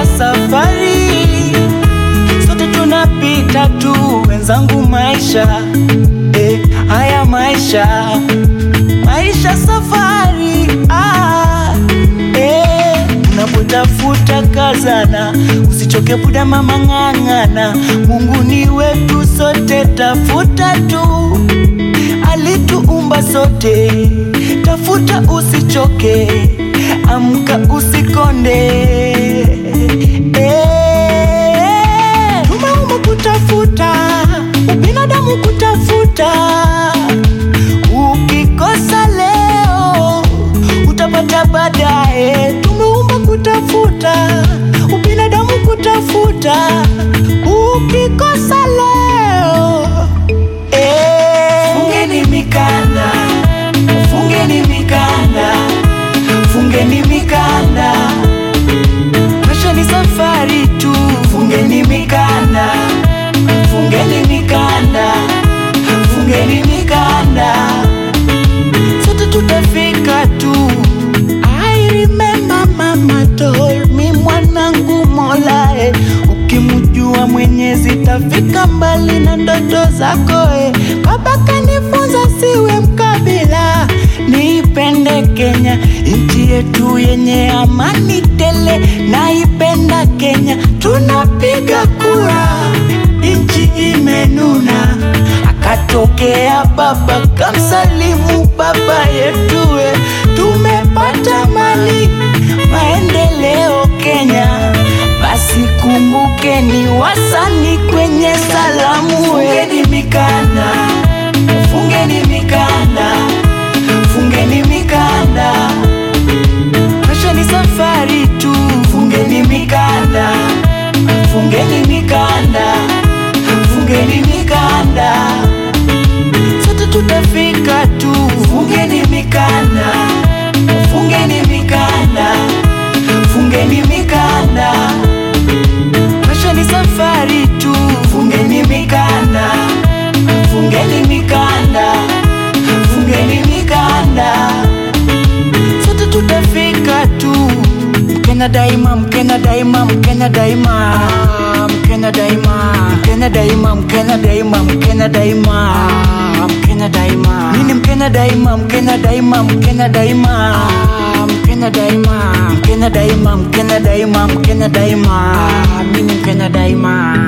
ya safari, sote tunapita tu wenzangu, maisha eh, haya maisha maisha safari ah, eh, unapotafuta kazana, usichoke buda mama, ng'ang'ana. Mungu ni wetu sote, tafuta tu, alituumba sote, tafuta usichoke, amka usikonde eh, tumeumbwa kutafuta, ubinadamu kutafuta Ukikosa leo utapata baadaye. Tumeumbwa kutafuta, ubinadamu kutafuta. Ukikosa leo eh. Fungeni mikanda, fungeni mikanda, fungeni mikanda. Maisha ni safari tu, fungeni mikanda, fungeni mikanda, fungeni mikanda sote tutafika tu. I remember mama told me, mwanangu Mola eh, ukimjua Mwenyezi tafika mbali na ndoto zako eh. Baba kanifunza siwe mkabila, niipende Kenya nchi yetu yenye amani tele, naipenda Kenya, tunapiga kura nchi imenuna Akatokea baba kamsalimu baba yetu, we tumepata mali maendeleo Kenya. Basi kumbukeni wasani kwenye salamu, fungeni mikanda, fungeni mikanda, fungeni mikanda. Maisha ni safari tu, fungeni mikanda, fungeni mikanda, fungeni mikanda sote tutafika tu. Fungeni mikanda, fungeni mikanda, fungeni mikanda. Maisha ni safari tu. Fungeni mikanda, fungeni mikanda, fungeni mikanda. Sote tutafika tu. Mkenya daima, Mkenya daima, Mkenya daima, Mkenya daima, Mkenya daima, Mkenya daima, Mkenya daima, Mkenya daima. Mimi ni Mkenya daima, Mkenya daima, Mkenya daima, Mkenya daima, Mkenya daima, Mkenya daima, Mkenya daima. Mimi ni Mkenya daima.